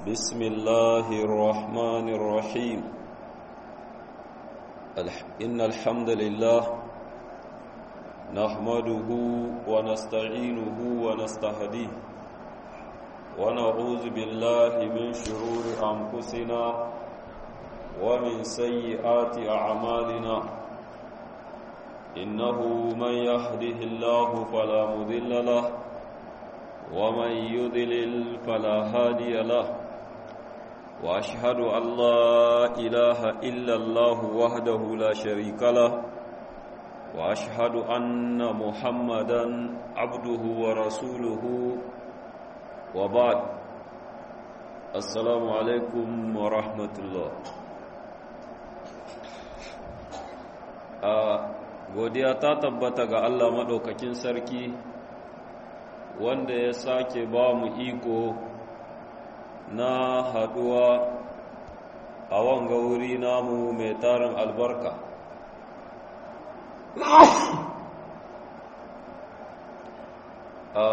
بسم الله الرحمن الرحيم إن الحمد لله نحمده ونستعينه ونستهديه ونعوذ بالله من شرور أنفسنا ومن سيئات أعمالنا إنه من يهده الله فلا مذل له ومن يضلل فلا هادي له واشهد ان لا اله الا الله وحده لا شريك له واشهد ان محمدا عبده ورسوله وبعد السلام عليكم ورحمه الله godiya ta tabbata ga Allah maɗaukakin sarki wanda ya sake ba mu iko na haɗuwa a wanga wuri namu mai tarin albarka a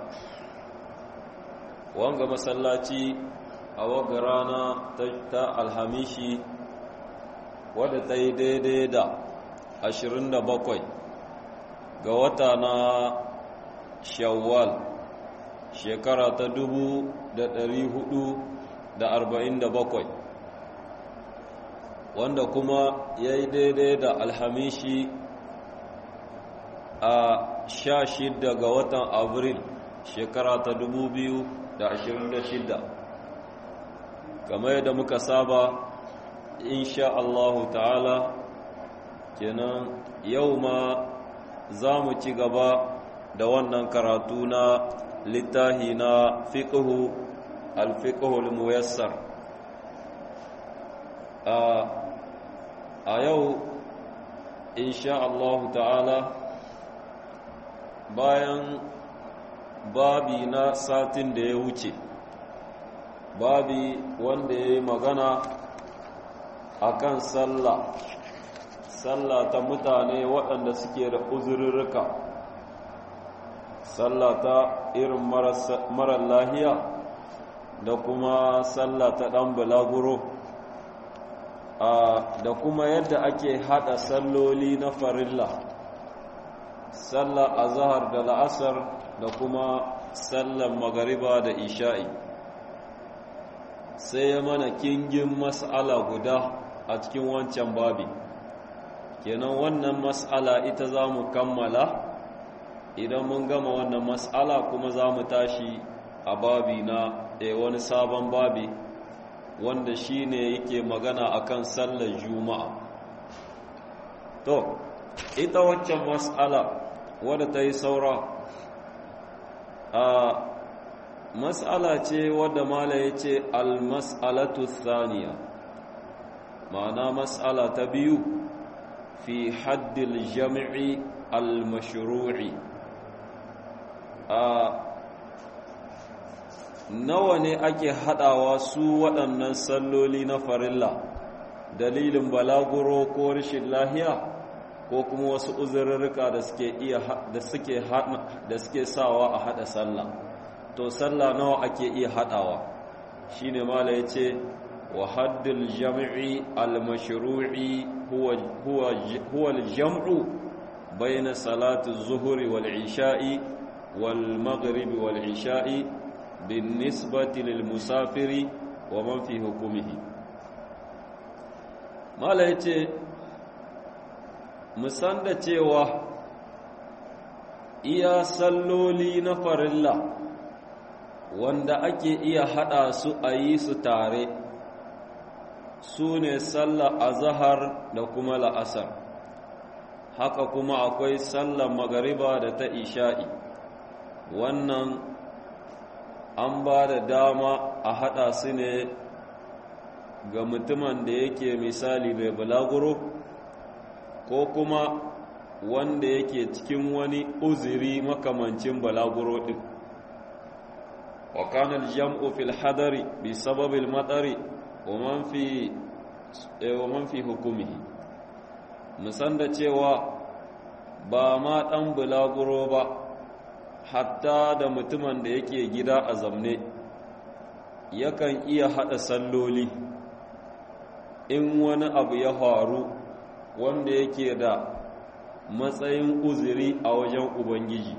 wanga masallaci a wanga rana ta alhamishi wadda ta yi daidai da 27 ga wata na shawwal shekara ta dubu da ɗari hudu da arba'in da bakwai wanda kuma ya yi daidai da alhamishi a sha shida ga watan abril shekara ta dubu biyu da ashirin da shida kamar yadda muka saba insha Allahu ta'ala kenan yau ma za mu ci gaba da wannan karatu na littahi na fiqhu al-fiqhul muyassar a yau insha Allah ta'ala bayan babi na satin da ya wuce babi wanda ya yi magana akan sallah sallah ta mutane waɗanda suke da uzurruka sallah ta irin marar lahiya da kuma sallah ta ɗan bulaguro da kuma yadda ake haɗa salloli na farilla sallah azahar da la'asar da kuma sallar magariba da isha'i sai ya mana kingin mas'ala guda a cikin wancan babi kenan wannan mas'ala ita za mu kammala idan mun gama wannan mas'ala kuma za mu tashi a babi na e wani sabon babi wanda shi ne yake magana akan sallar juma'a to ita waccan mas'ala wadda ta yi saura a mas'ala ce wadda mala ya ce al-mas'alatu thaniya ma'ana mas'ala ta biyu fi haddil jami'i al-mashru'i a nawa ne ake haɗawa su waɗannan salloli na farilla dalilin balaguro ko rashin lahiya ko kuma wasu uzurrurruka da suke iya da suke da suke sawa a haɗa sallah to sallah nawa ake iya haɗawa shine mala yace wa haddul jam'i al-mashru'i huwa huwa huwa al-jam'u bayna salati az-zuhri wal-isha'i wal-maghribi wal-isha'i بالنسبة للمسافر ومن في حكمه ما لا yace musanda cewa iya salloli na farilla wanda ake iya hada su a yi su tare su ne sallar azahar da kuma la'asar haka kuma akwai sallar magariba da ta isha'i wannan an ba da dama a haɗa su ne ga mutumin da yake misali mai bulaguro ko kuma wanda yake cikin wani uziri makamancin bulaguro ɗin wa kanar jam'u fil hadari bi sababil matsari wa man fi hukumihi musan da cewa ba ma ɗan bulaguro ba hatta da mutumin da yake gida a zamne yakan iya haɗa salloli in wani abu ya faru wanda yake da matsayin uzuri a wajen ubangiji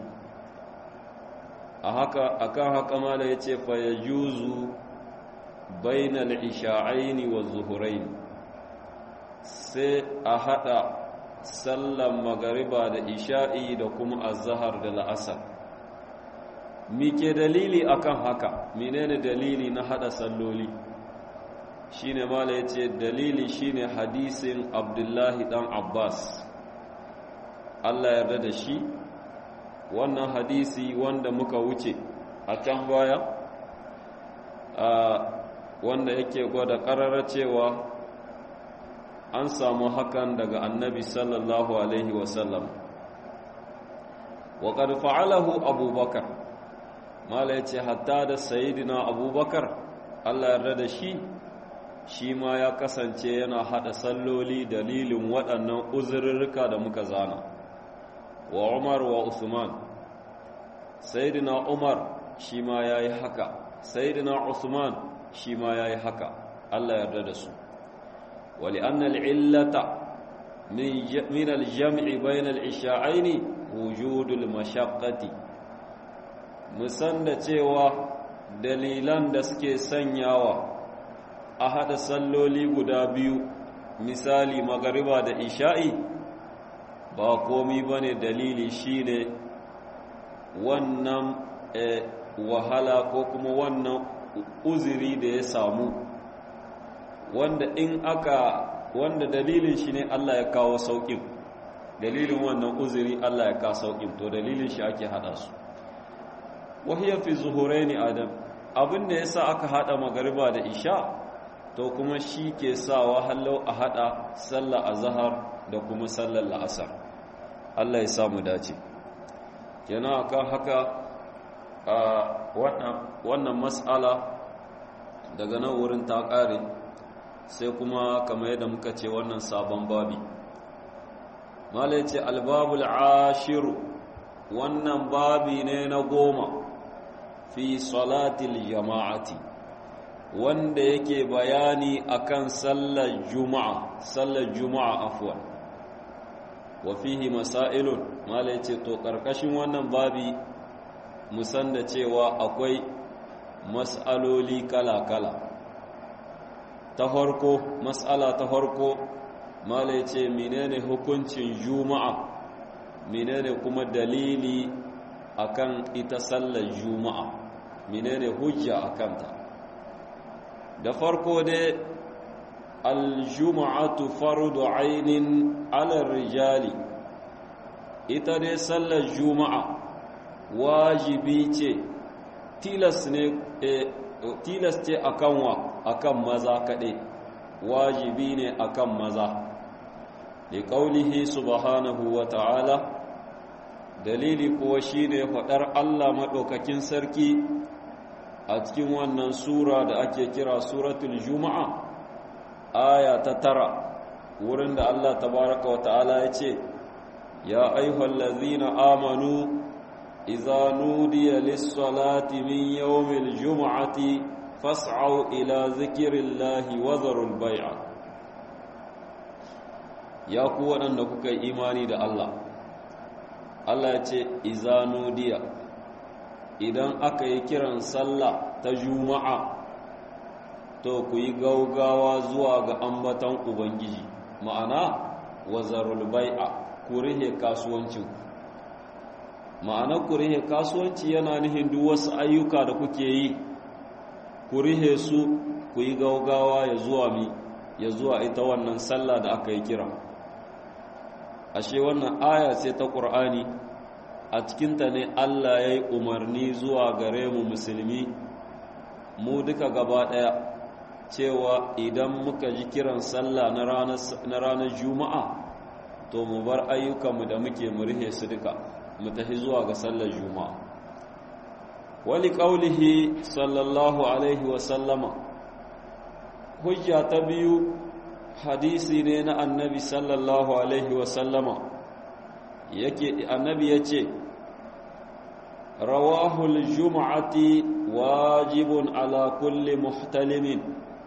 a haka akan haka mala ya ce fa ya juzu bainal isha'aini wa zuhurain sai a haɗa sallan magariba da isha'i da kuma azahar da la'asar mike dalili akan haka menene dalili na hada salloli shine mala yace dalili shine hadisin abdullahi dan abbas Allah yarda da shi wannan hadisi wanda muka wuce a can baya wanda yake gwada karara cewa an samu hakan daga annabi sallallahu alaihi wasallam wa qad fa'alahu abubakar mala yace hatta da sayyidina abubakar Allah yarda da shi shi ma ya kasance yana hada salloli dalilin waɗannan uzurrurruka da muka zana wa Umar wa Usman sayyidina Umar shi ma yayi haka sayyidina Usman shi ma yayi haka Allah yarda da su ولأن العلة من الجمع بين العشاءين وجود المشقة musanda cewa dalilan da suke sanyawa a haɗa salloli guda biyu misali magariba da isha'i ba komi ba ne dalili shine wannan wahala ko kuma wannan uziri da ya samu wanda in aka wanda dalilin shi ne Allah ya kawo sauƙin dalilin wannan uzuri Allah ya kawo sauƙin to dalilin shi ake haɗa su wahiyar fi zuhuraini adam abin da ya sa aka haɗa magariba da isha to kuma shi ke sawa hallau a haɗa sallar azahar da kuma sallar la'asar Allah ya samu dace kenan akan haka a wannan mas'ala daga nan wurin ta ƙare sai kuma kamar yadda muka ce wannan sabon babi malai ce albabul ashiru wannan babi ne na goma fi salatil jama'ati wanda yake bayani akan sallar juma'a sallar juma'a afwan wa fihi masailun malai ce to karkashin wannan babi musan da cewa akwai mas'aloli kala-kala ta farko mas'ala ta farko malai ce menene hukuncin juma'a menene kuma dalili akan ita sallar juma'a menene hujja akan ta da farko dai aljuma'atu fardu ainin ala rijali ita dai sallar juma'a wajibi ce tilas ne tilas ce akan wa akan maza kaɗai wajibi ne akan maza da ƙaulihi subhanahu wa ta'ala dalili kuwa shi ne faɗar Allah maɗaukakin sarki a cikin wannan sura da ake kira suratul juma'a aya ta tara wurin da Allah tabaraka wa ta'ala ya ce ya aihwal lazina amanu iza nudiya lis-salati min yawmil juma'ati fas'au ila zikirillahi wa zarul bai'a ya ku waɗanda kuka yi imani da Allah Allah ya ce iza nudiya idan aka yi kiran sallah ta juma'a to ku yi gaugawa zuwa ga ambatan ubangiji ma'ana wazarul bai'a ku rihe kasuwancin ma'ana ku rihe kasuwanci yana nihin duk wasu ayyuka da kuke yi ku rihe su ku yi gaugawa ya zuwa mi ya zuwa ita wannan sallah da aka yi kira ashe wannan aya ce ta ƙur'ani a cikinta ne Allah ya yi umarni zuwa gare mu musulmi mu duka gaba ɗaya cewa idan muka ji kiran sallah na ranar juma'a to mu bar ayyukanmu da muke murhe su duka mu tafi zuwa ga sallar juma'a wali ƙaulihi sallallahu alaihi wasallama hujja ta biyu hadisi ne na annabi sallallahu alaihi wasallama yake annabi ya ce rawahul juma'ati wajibun ala kulli muhtalimin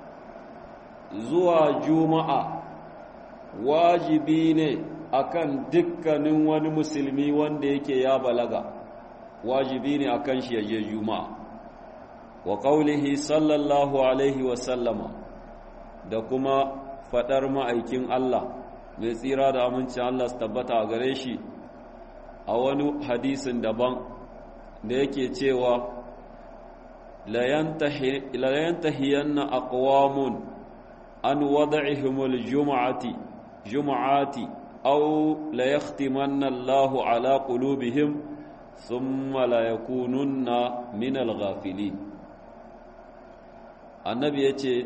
zuwa juma'a wajibi ne akan dukkanin wani musulmi wanda yake ya balaga wajibi ne akan shi yaje juma'a wa qaulihi sallallahu alaihi wa sallama da kuma fadar ma'aikin Allah mai tsira da amincin Allah su tabbata a gare shi a wani hadisin daban da yake cewa la yantahiyanna aqwamun an wada'ihimul jum'ati jum'ati aw la yahtimanna Allahu ala qulubihim thumma la yakununna min al-ghafilin annabi yace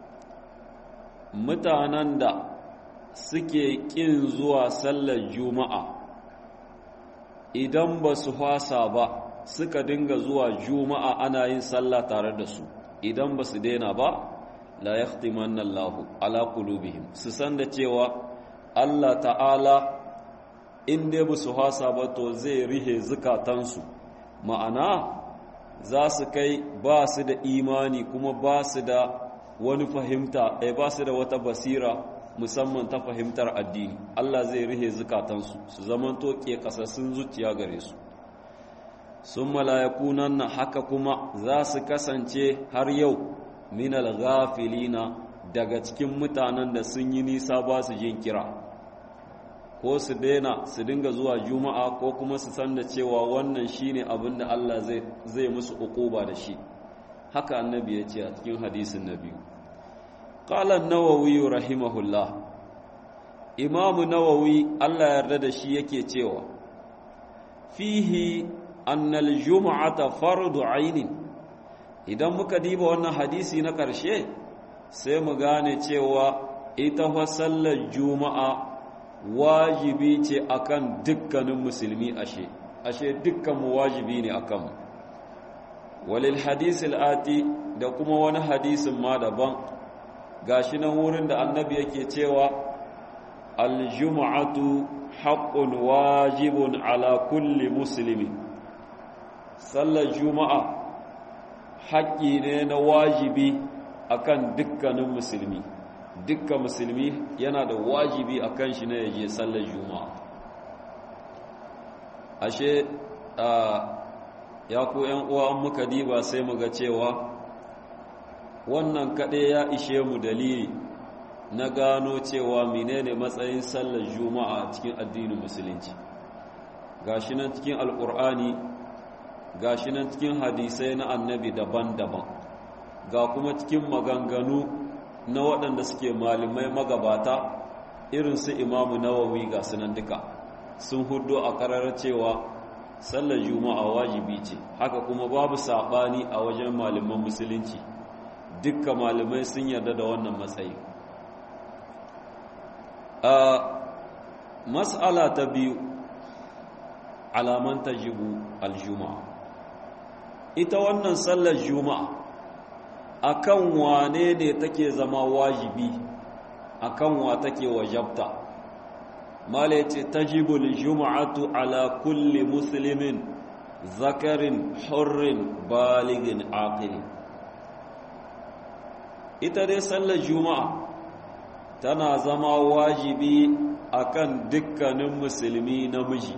mutanen da suke kin zuwa sallar juma'a idan ba su fasa ba suka dinga zuwa juma'a ana yin sallah tare da su idan ba su daina ba la yahtimanna Allahu ala qulubihim su san da cewa Allah ta'ala in dai ba su fasa ba to zai rihe zukatansu ma'ana za su kai ba su da imani kuma ba su da wani fahimta eh ba su da wata basira musamman ta fahimtar addini Allah zai rihe zukatansu su zamanto ke kasassun zuciya gare su sun malayakunan na haka kuma za su kasance har yau minal ghafilina daga cikin mutanen da sun yi nisa ba su jin kira ko su daina su dinga zuwa juma'a ko kuma su san da cewa wannan shine abin da Allah zai musu ukuba da shi haka annabi ya ce a cikin hadisin na biyu قال النووي رحمه الله إمام نووي الله يرد شي yake cewa fihi annal jum'ata fardu ainin idan muka diba wannan hadisi na ƙarshe sai mu gane cewa ita fa sallar juma'a wajibi ce akan dukkanin musulmi ashe ashe dukkan mu wajibi ne akan mu walil hadisil ati da kuma wani hadisin ma daban gashi nan wurin da annabi yake cewa aljum'atu haqqun wajibun ala kulli muslimin sallar juma'a haƙƙi ne na wajibi akan dukkanin musulmi dukkan musulmi yana da wajibi akan shi na yaje sallar juma'a ashe ya ku ‘yan uwa muka diba sai mu ga cewa wannan kaɗai ya ishe mu dalili na gano cewa menene matsayin sallar juma'a cikin addinin musulunci gashi nan cikin alkur'ani gashi nan cikin hadisai na annabi daban-daban ga kuma cikin maganganu na waɗanda suke malamai magabata irin su imamu nawawi ga sunan duka sun hudu a ƙarar cewa sallar juma'a wajibi ce haka kuma babu saɓani a wajen malaman musulunci dukka malamai sun yarda da wannan matsayi a mas'ala ta biyu alaman tajibu aljuma'a ita wannan sallar juma'a akan wane ne take zama wajibi akan wa take wajabta mala yace tajibul juma'atu ala kulli muslimin zakarin hurrin baligin aqilin ita dai sallar juma'a tana zama wajibi akan dukkanin musulmi namiji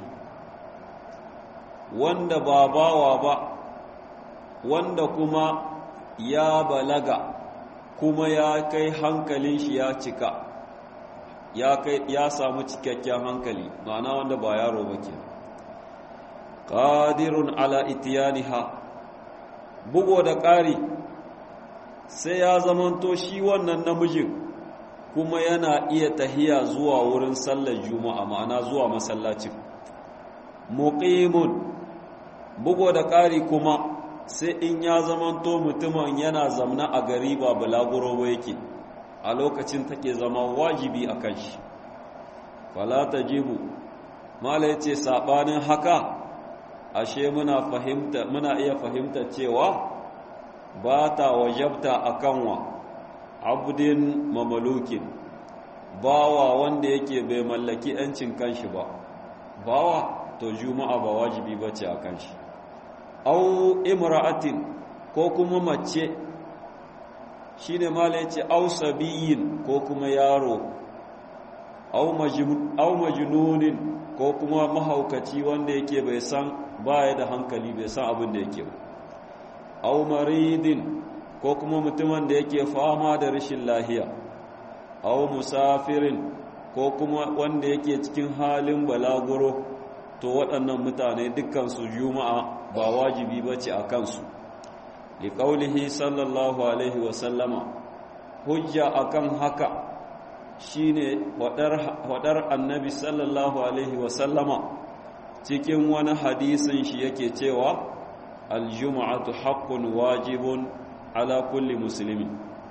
wanda ba bawa ba wanda kuma ya balaga kuma ya kai hankalin shi ya cika ya kai ya samu cikakken hankali ma'ana wanda ba yaro ba ke qadirun ala itiyaniha bugo da ƙari sai ya zamanto shi wannan namijin kuma yana iya tahiya zuwa wurin sallar juma'a ma'ana zuwa masallacin muqimun bugo da ƙari kuma sai in ya zamanto mutumin yana zamna a gari ba bulaguro ba yake a lokacin take zama wajibi a kan shi falata jibu mala yace sabanin haka ashe muna fahimta muna iya fahimta cewa ba ta wajabta akan wa abdin mamalukin bawa wanda yake bai mallaki yancin kanshi ba bawa to juma'a ba wajibi bace akan shi au imra'atin ko kuma mace shi ne mala yace au sabiyin ko kuma yaro au majinunin ko kuma mahaukaci wanda yake bai san baya da hankali bai san abin da yake ba au maridin ko kuma mutumin da yake fama da rashin lahiya au musafirin ko kuma wanda yake cikin halin balaguro to waɗannan mutane dukkansu juma'a ba wajibi ba ce a kansu liƙaulihi sallallahu alaihi wasallama hujja akan haka shine waɗar annabi sallallahu alaihi wasallama cikin wani hadisin shi yake cewa aljuma'atu haqqun wajibun ala kulli musulmi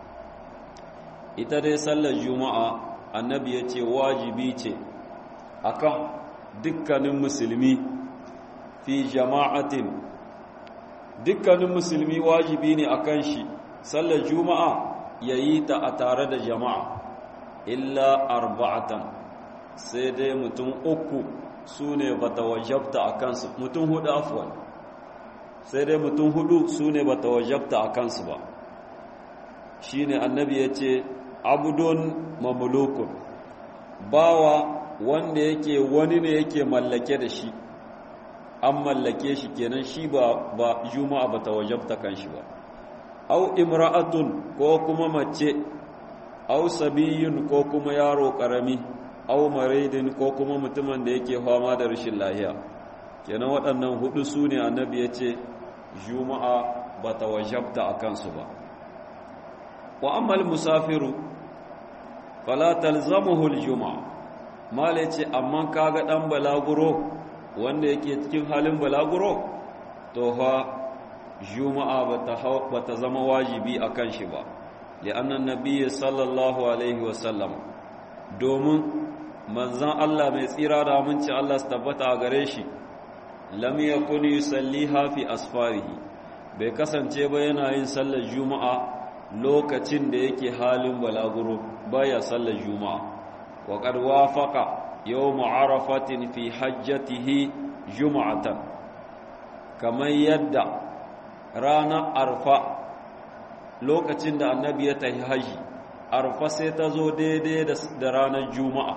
ita dai sallar juma'a annabi ya ce wajibi ce akan dukkanin musulmi fi jama'atin dukkanin musulmi wajibi ne akan shi sallar juma'a ya yi ta a tare da jama'a illa arba'atan sai dai mutum uku su ne ba ta wajabta a kansu mutum hudu afuwan sai dai mutum hudu su ne ba ta wajabta a kansu ba shi ne annabi ya ce abudun mamulukun bawa wanda yake wani ne yake mallake da shi an mallake shi kenan shi ba ba juma'a ba ta wajabta kan shi ba au imra'atun ko kuma mace au sabiyun ko kuma yaro karami au maridin ko kuma mutumin da yake fama da rashin lahiya kenan waɗannan hudu su ne annabi ya ce juma'a ba ta wajabta a kansu ba wa ammal musafiru fala talzamuhu aljuma'a mala ce amma kaga dan balaguro wanda yake cikin halin balaguro to fa juma'a bata bata zama wajibi akan shi ba li'anna annabiyyi sallallahu alaihi wasallam domin manzon Allah mai tsira da aminci Allah su tabbata a gare shi lam yakun yusalliha fi asfarihi bai kasance ba yana yin sallar juma'a lokacin da yake halin balaguro baya sallar juma'a wa qad wafaqa yawm arafatin fi hajjatihi juma'atan kamar yadda ranar arfa lokacin da annabi ya tafi haji arfa sai ta zo daidai da ranar juma'a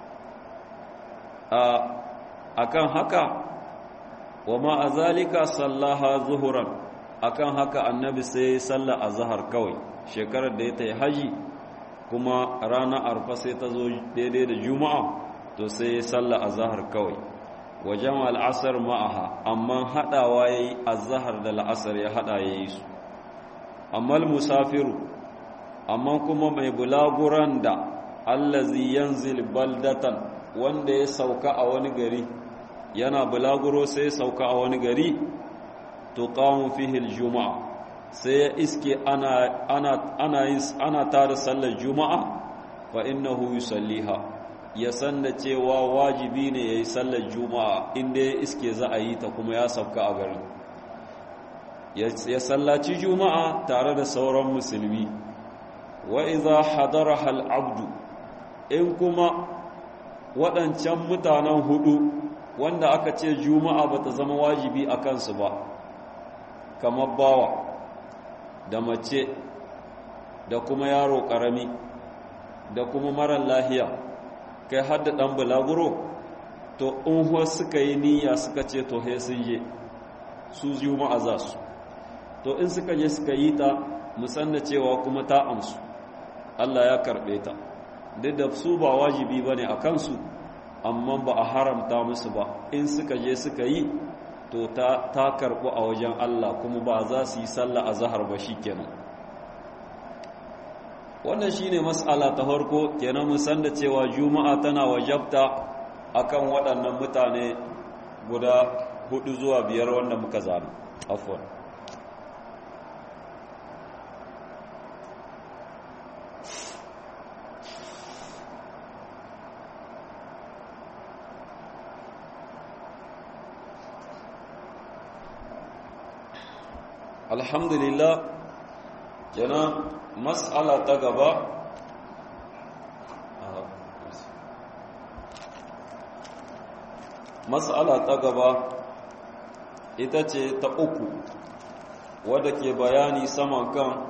a kan haka wa ma'azalika sallaha zuhuran akan haka annabi sai salla a zahar kawai shekarar da ya ta yi haji kuma ranar arfa sai ta zo daidai da juma'a to sai salla a zahar kawai wajen al'asar ma'aha amma haɗawa ya yi a zahar da la'asar ya haɗa ya yi su amma musafiru amma kuma mai bulaguran da allazi yanzil baldatan wanda ya sauka a wani gari yana bulaguro sai ya sauka a wani gari to qamu fihi aljuma'a sai ya iske ana ana ana ana tare sallar juma'a fa innahu yusalliha ya san da cewa wajibi ne yayi sallar juma'a inda ya iske za a yi ta kuma ya sauka a garin ya sallaci juma'a tare da sauran musulmi wa idza hadaraha al-abdu in kuma waɗancan mutanen hudu wanda aka ce juma'a bata zama wajibi a kansu ba kamar bawa da mace da kuma yaro ƙarami da kuma marar lahiya kai har da ɗan bulaguro to in suka yi niyya suka ce to he sun je su juma'a za su to in suka je suka yi ta musanna cewa kuma ta amsu Allah ya karɓe ta duk da su ba wajibi ba ne a kansu amma ba a haramta musu ba in suka je suka yi to ta, ta karɓu a wajen Allah kuma ba za su yi sallah a zahar ba shi kenan wannan shi ne matsala ta farko kenan musan da cewa juma'a tana wajabta akan waɗannan mutane guda hudu zuwa biyar wanda muka zana afon alhamdulillah kenan mas'ala ta gaba mas'ala ta gaba ita ce ta uku wadda ke bayani saman kan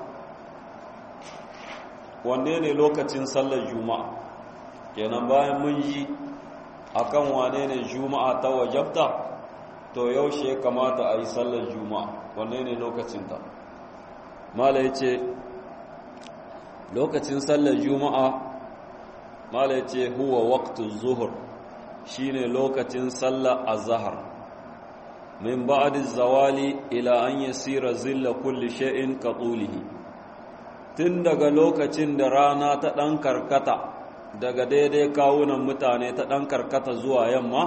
wanne ne lokacin sallar juma'a kenan bayan mun yi akan wane ne juma'a ta wajabta to yaushe ya kamata a yi sallar juma'a wanne ne lokacinta mala ya ce lokacin sallar juma'a mala ya ce huwa waktu zuhur shine lokacin sallar azahar min ba'di zawali ila an yasira zilla kulli shay'in ka tulihi tun daga lokacin da rana ta dan karkata daga daidai kawunan mutane ta dan karkata zuwa yamma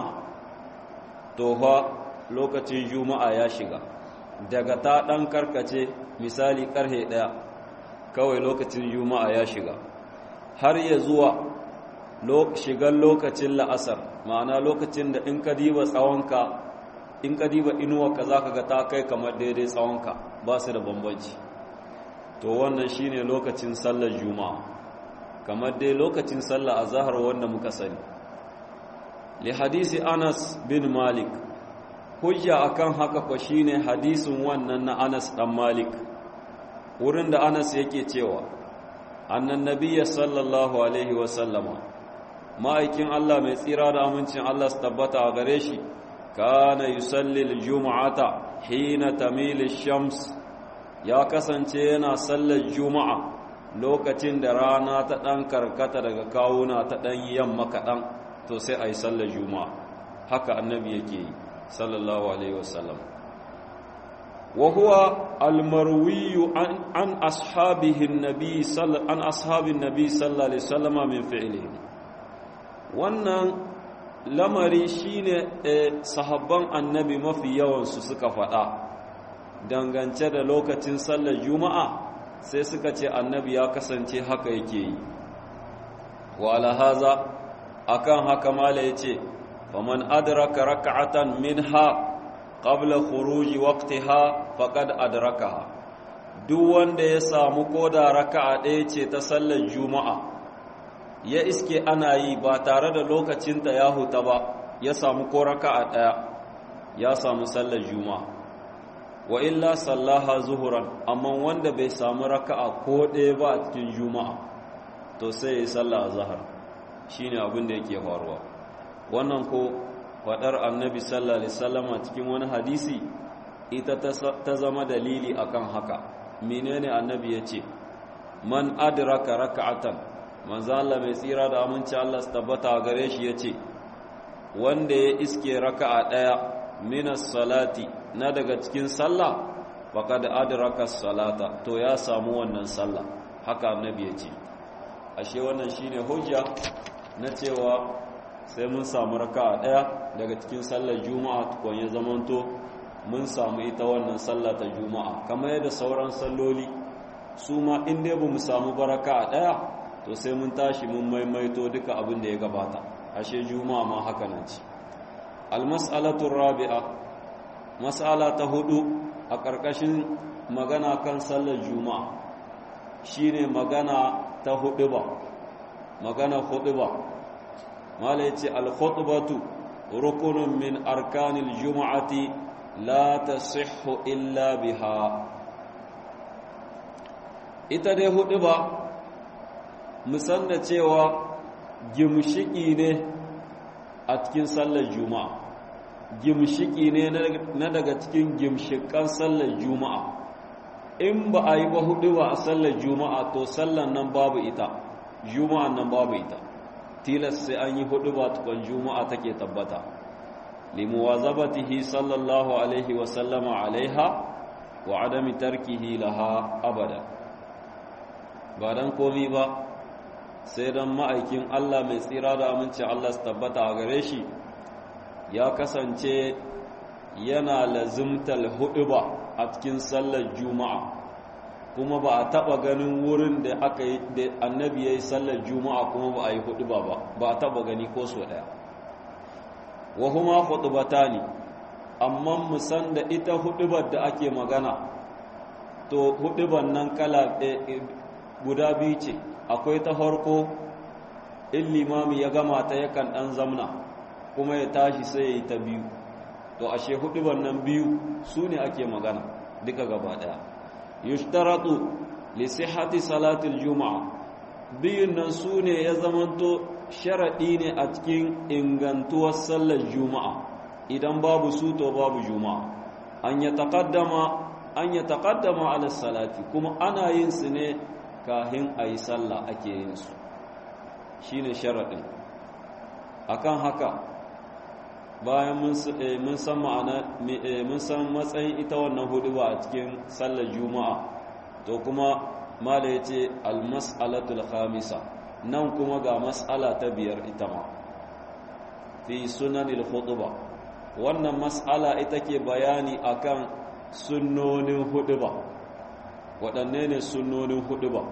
to fa lokacin juma'a ya shiga daga ta dan karkace misali karhe daya kawai lokacin juma'a ya shiga har ya zuwa shigar lokacin la'asar ma'ana lokacin da in ka diba tsawonka in ka diba inuwarka za ka ga ta kai kamar daidai tsawonka ba su da bambanci to wannan shine lokacin sallar juma'a kamar dai lokacin sallar azhar wanda muka sani li hadisi Anas bin Malik hujja akan haka ko shine hadisin wannan na Anas dan Malik wurin da Anas yake cewa annan nabiyya sallallahu alaihi wa sallama ma'aikin Allah mai tsira da amincin Allah su tabbata a gare shi kana yusalli al-jum'ata hina tamilu shams ya kasance yana sallar juma'a lokacin da rana ta dan karkata daga kawuna ta dan yamma kaɗan to sai a yi sallar juma'a haka annabi yake yi sallallahu alaihi wasallam wa huwa almarwiyu an, an ashabihi nabi an ashabin nabi sallallahu alaihi wasallama min fi'lihi wannan lamari shine sahabban annabi mafi yawansu suka faɗa dangance da lokacin sallar juma'a sai suka ce annabi ya kasance haka yake yi wa alahaza akan haka mala yace faman adraka rak'atan minha qabla khuruji waqtiha faqad adrakaha duk wanda ya samu koda raka'a ɗaya ce ta sallar juma'a ya iske ana yi ba tare da lokacinta ya huta ba ya samu ko raka'a ɗaya ya samu sallar juma'a wa illa sallaha zuhuran amma wanda bai samu raka'a ko ɗaya ba a cikin juma'a to sai ya yi sallah a zahar shi ne abin da yake faruwa wannan ko faɗar annabi sallallahu alaihi sallama cikin wani hadisi ita ta zama dalili akan haka menene annabi ya ce man adraka raka'atan manzo Allah mai tsira da aminci Allah su tabbata gare shi yace wanda ya iske raka'a daya minas salati na daga cikin sallah faqad adraka salata to ya samu wannan sallah haka annabi yace ashe wannan shine hujja na cewa sai mun samu raka'a daya daga cikin sallar juma'a tukun ya zamanto mun samu ita wannan sallah ta juma'a kamar yadda sauran salloli su ma in dai bamu samu baraka a daya to sai mun tashi mun maimaito duka abin da ya gabata ashe juma'a ma haka nan ce almas'alatu rabi'a mas'ala ta hudu a ƙarƙashin magana kan sallar juma'a shine magana ta hudu ba magana hudu ba mala yace al-khutbatu rukunun min arkanil juma'ati la tasihhu illa biha ita dai hudu ba musan da cewa gimshiki ne a cikin sallar juma'a gimshiki ne na daga cikin gimshikan sallar juma'a in ba a yi ba hudu ba a sallar juma'a to sallar nan babu ita juma'a nan babu ita tilas sai an yi hudu ba tukon juma'a take tabbata limuwazabatihi sallallahu alaihi wasallama alaiha wa adami tarkihi laha abada ba don komi ba sai don ma'aikin Allah mai tsira da aminci Allah su tabbata a gare shi ya kasance yana lazimtal hudu ba a cikin sallar juma'a kuma ba a taba ganin wurin da aka yi da annabi ya yi sallar juma'a kuma ba a yi hudu ba ba a taba gani ko so daya wa huma hudubatani amma musan da ita hudubar da ake magana to hudubar nan kala guda biyu ce akwai ta farko in limami ya gama ta yakan dan zamna kuma ya tashi sai ya yi ta biyu to ashe huduban nan biyu su ne ake magana duka gaba daya yushtaratu li sihhati salatil juma'a biyun nan su ne ya zamanto sharadi ne a cikin ingantuwar sallar juma'a idan babu su to babu juma'a an ya taqaddama an ya taqaddama ala salati kuma ana yin su ne kahin ayi sallah ake yin su shine sharadin akan haka bayan mun san ma'ana mun san matsayin ita wannan huduba a cikin sallar juma'a to kuma mala yace al-mas'alatul khamisa nan kuma ga mas'ala ta biyar ita ma fi sunanil khutba wannan mas'ala ita ke bayani akan sunnonin huduba waɗanne ne sunnonin huduba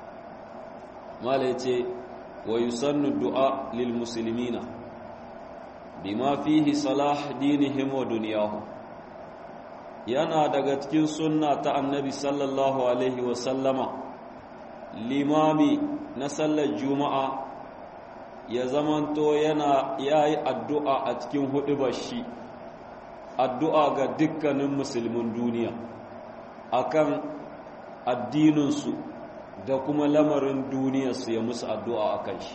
mala yace wa yusannu du'a lil muslimina bima fihi salah dinihim wa dunyahum yana daga cikin sunna ta annabi sallallahu alaihi wa sallama limami na sallar juma'a ya zamanto yana yayi addu'a a cikin hudubar shi addu'a ga dukkanin musulmin duniya akan addininsu da kuma lamarin duniyarsu ya musu addu'a akan shi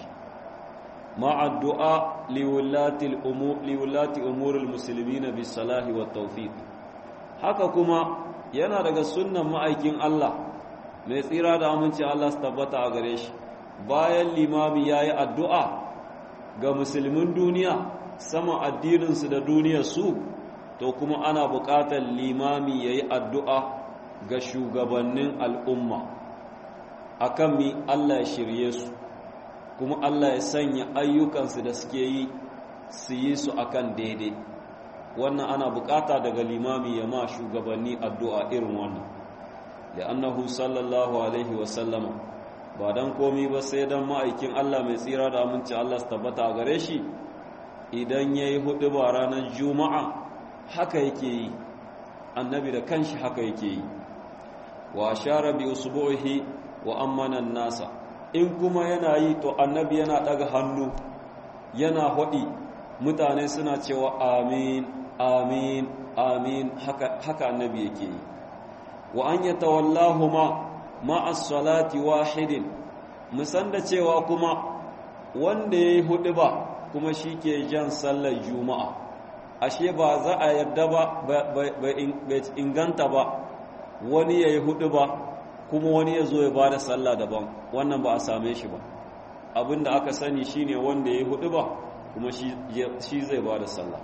مع الدعاء لولاة الأمور لولاة أمور المسلمين بالصلاح والتوفيق haka kuma yana daga sunnan ma'aikin Allah mai tsira da aminci Allah su tabbata a gare shi bayan limami ya yi addu'a ga musulmin duniya sama addininsu da duniyarsu to kuma ana buƙatar limami ya yi addu'a ga shugabannin al'umma akan mi Allah ya shirye su kuma Allah ya sanya ayyukansu da suke yi su yi su akan daidai wannan ana bukata daga limami ya ma shugabanni addu'a irin wannan da annahu sallallahu alaihi wasallama ba dan komi ba sai dan ma'aikin Allah mai tsira da aminci Allah su tabbata a gare shi idan ya yi hudu ba ranar juma'a haka yake yi annabi da kanshi haka yake yi wa shara bi usbuhi wa ammana nasa in kuma yana yi to annabi yana daga hannu yana hodi mutane suna cewa amin amin amin haka, haka annabi yake yi wa an yatawallahu ma ma'as salati wahidin musan da cewa kuma wanda yayi hudu ba kuma shike jan sallar juma'a ashe ba za a yarda ba bai inganta ba wani yayi hudu ba kuma wani ya zo ya ba da sallah daban wannan ba a same shi ba abinda aka sani shine wanda ya yi hudu ba kuma shi zai ba da sallah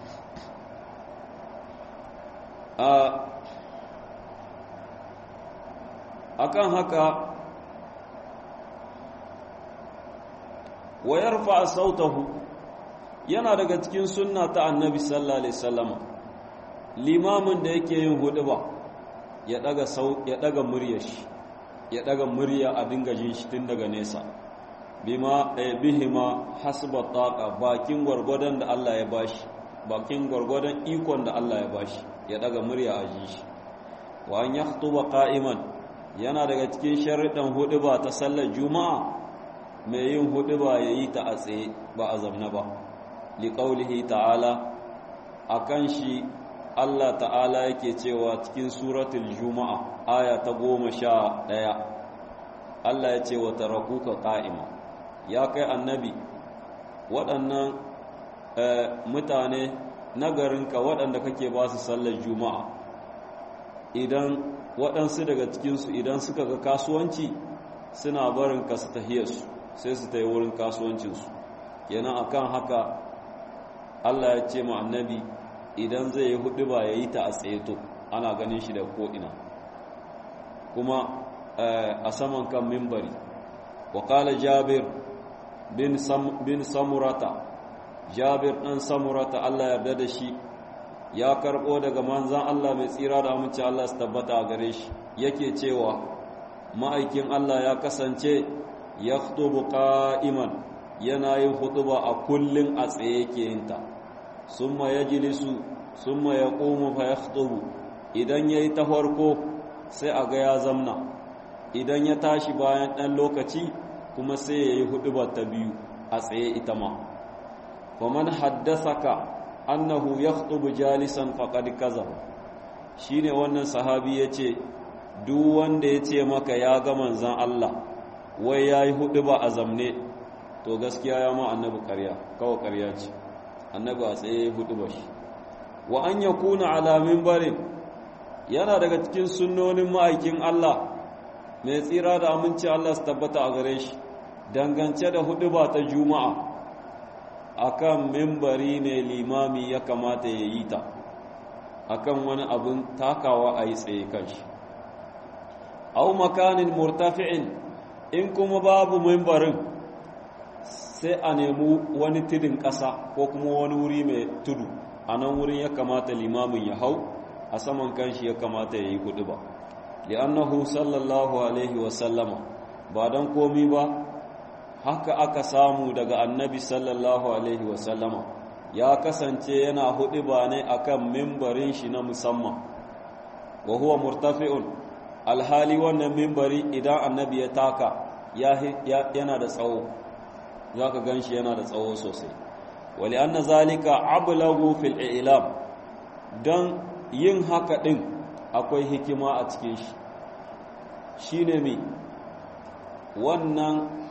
a kan haka wayar fa sautahu yana daga cikin sunna ta annabi sallallahu alaihi wasallama limamin da yake yin hudu ba ya daga sau ya daga muryar shi ya daga murya a dinga jin shi tun daga nesa bima bihima hasba taqa bakin gwargwadon da Allah ya bashi bakin gwargwadon ikon da Allah ya bashi ya daga murya a ji shi wa an yakhutuba qa'iman yana daga cikin sharuɗan huduba ta sallar juma'a mai yin huduba yayi ta a tsaye ba a zamna ba liqaulihi ta'ala akan shi Allah ta'ala yake cewa cikin suratul juma'a aya ta goma sha ɗaya Allah ya ce wa tarakuka ƙa'ima ya kai annabi waɗannan mutane nagarinka waɗanda kake ba su sallar juma'a idan waɗansu daga cikinsu idan suka ga kasuwanci suna barin ka su tahiyarsu sai su ta yi wurin kasuwancinsu yana akan haka Allah ya ce ma annabi idan zai yi hudu ba ya yi ta a tsayeto ana ganin shi da ko'ina kuma a saman kan mimbari wakala jabir bin samurata jabir ɗan samurata Allah yarda da shi ya karɓo daga manzan Allah mai tsira da amince Allah su tabbata a gare shi yake cewa ma'aikin Allah ya kasance ya hutubu ƙa'iman yana yin hutuba a kullum a tsaye yake yinta summa ya jilisu summa ya ƙomu fa ya hutubu idan ya yi ta farko sai a ga ya zamna idan ya tashi bayan ɗan lokaci kuma sai ya yi hutuba ta biyu a tsaye ita ma faman haddasaka annahu yakhutubu jalisan faqad kazaba shine wannan sahabi yace duk wanda yace maka ya ga manzon Allah wai yayi hudu ba a zamne to gaskiya ya ma annabi ƙarya kawai ƙarya ce annabi a tsaye hudu ba shi wa an yakuna ala minbarin yana daga cikin sunnonin ma'aikin Allah mai tsira da aminci Allah su tabbata a gare shi dangance da hudu ba ta juma'a akan mimbari ne limami ya kamata ya yi ta akan wani abin takawa a yi tsaye kanshi au makanin murtafi'in in kuma babu mimbarin sai a nemi wani tudun ƙasa ko kuma wani wuri mai tudu a nan wurin ya kamata limamin ya hau a saman kanshi ya kamata ya yi hudu ba li'annahu sallallahu alaihi wasallama ba don komi ba haka aka samu daga annabi sallallahu alaihi wasallama ya kasance yana hudu ba ne akan mimbarin shi na musamman wa huwa murtafi'un alhali wannan mimbari idan annabi ya taka yana da tsawo za ka gan shi yana da tsawo sosai wali anna zalika ablagu fil ilam don yin haka ɗin akwai hikima a cikin shi shi ne mi wannan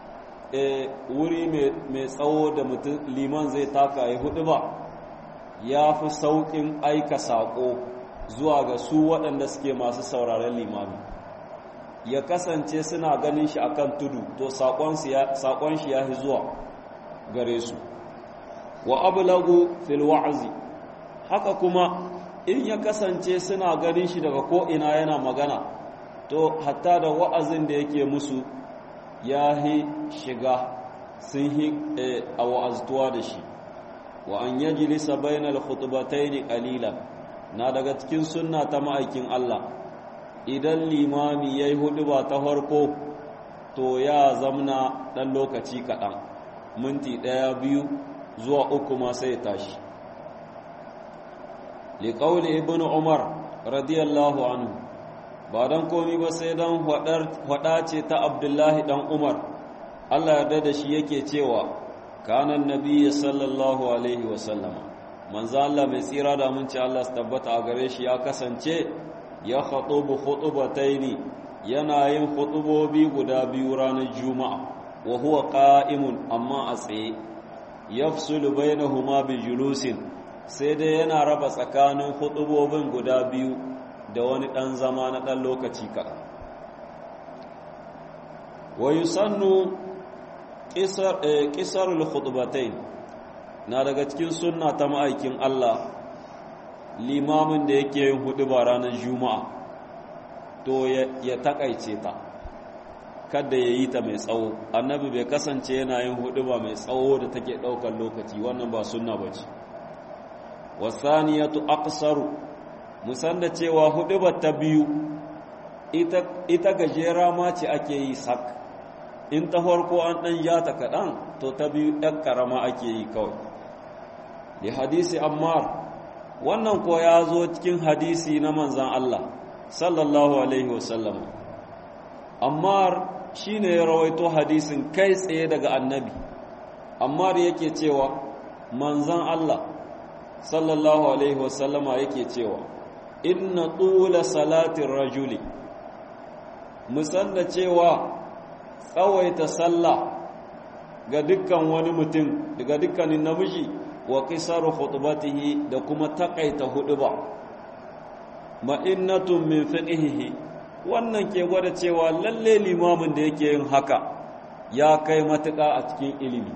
wuri mai tsawo da mutum liman zai taka ya hudu ba ya fi sauƙin aika saƙo zuwa ga su waɗanda suke masu sauraren limami ya kasance suna ganin shi akan tudu to saƙon shi ya fi zuwa gare su wa ablagu fil wa'azi haka kuma in ya kasance suna ganin shi daga ko'ina yana magana to hatta da wa'azin da yake musu ya yi shiga sun yi a wa'aztuwa da shi wa an yaji lisa bainal khutubatai ne ƙalilan na daga cikin sunna ta ma'aikin Allah idan limami ya yi hudu ba ta farko to ya zamna ɗan lokaci kaɗan minti ɗaya biyu zuwa uku ma sai tashi liƙauli ibn umar radiyallahu anhu ba don komi ba sai don hwada ce ta abdullahi dan umar allah yarda da shi yake cewa kanan nabiya sallallahu alaihi wasallama manzo allah mai tsira da mun ce allah su tabbata a gare shi ya kasance ya khutubu khutubataini yana yin khutubobi guda biyu ranar juma'a wa huwa qa'imun amma a tsaye yafsulu bainahuma bi julusin sai dai yana raba tsakanin hudubobin guda biyu da wani ɗan zama na ɗan lokaci kaɗan wa yusannu ƙisarul hudubatai na daga cikin sunna ta ma'aikin Allah limamin da yake yin huduba ranar juma'a to ya taƙaice ta kada ya yi ta mai tsawo annabi bai kasance yana yin huduba mai tsawo da take ɗaukar lokaci wannan ba sunna ba ce wasaniyatu aqsaru musan da cewa hudubar ta biyu ita, ita gajera ma ce ake yi sak in ta farko an ɗan ja ta kaɗan to ta biyu ɗan ƙarama ake yi kawai da hadisi ammar wannan ko ya zo cikin hadisi na manzan Allah sallallahu alaihi wasallam ammar shi ne ya rawaito hadisin kai tsaye daga annabi ammar yake cewa manzan Allah sallallahu alaihi wasallama yake cewa inna tula salatin rajuli musanda cewa tsawaita sallah ga dukkan wani mutum daga dukkanin namiji wa qisaru khutbatihi da kuma takaita huduba ma'innatun min fiqhihi wannan ke gwada cewa lalle limamin da yake yin haka ya kai matuƙa a cikin ilimi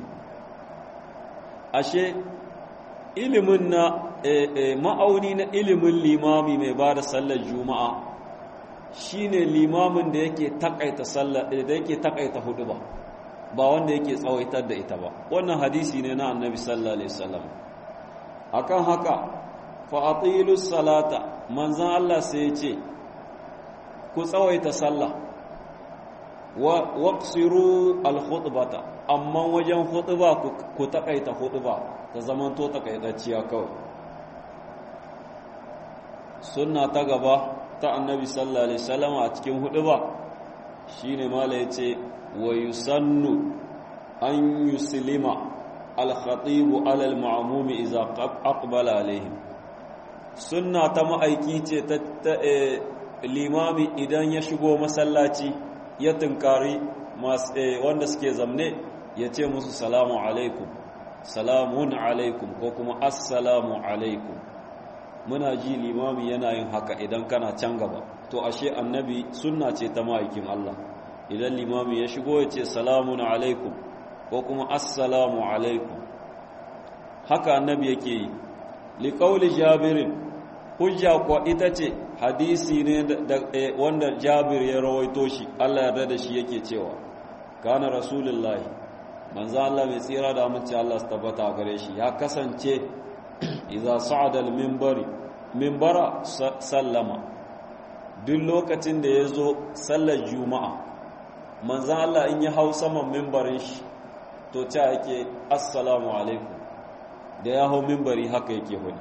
ashe ilimin na ma'auni na ilimin limami mai ba da sallar juma'a shine limamin da yake takaita sallar da yake takaita hudu ba ba wanda yake tsawaitar da ita ba wannan hadisi ne na annabi sallallahu alaihi wasallam akan haka fa atilus salata manzon Allah sai ya ce ku tsawaita sallah wa waqsiru al khutbata amma wajen khutba ku takaita khutba ta zamanto takaitacciya kawai sunna ta gaba ta annabi sallallahu alaihi wasallam a cikin huduba shine mala yace wa yusannu an yuslima al-khatibu ala al-ma'mumi idza aqbala alaihim sunna ta ma'aiki ce ta limami idan ya shigo masallaci ya tunkari wanda suke zamne ya ce musu salamu alaikum salamun alaikum ko kuma assalamu alaikum muna ji limami yana yin haka idan kana can gaba to ashe annabi sunna ce ta ma'aikin Allah idan limami ya shigo ya ce salamun alaikum ko kuma assalamu alaikum haka annabi yake yi liƙauli jabirin hujja kuwa ita ce hadisi ne wanda jabir ya rawaito shi Allah yarda da shi yake cewa kana rasulullahi manzo Allah mai tsira da amince Allah su tabbata gare shi ya kasance idza sa'ada al-minbari minbara sallama duk lokacin da yazo sallar juma'a manzo Allah in ya hau saman minbarin shi to ta yake assalamu alaikum da ya hau minbari haka yake hudu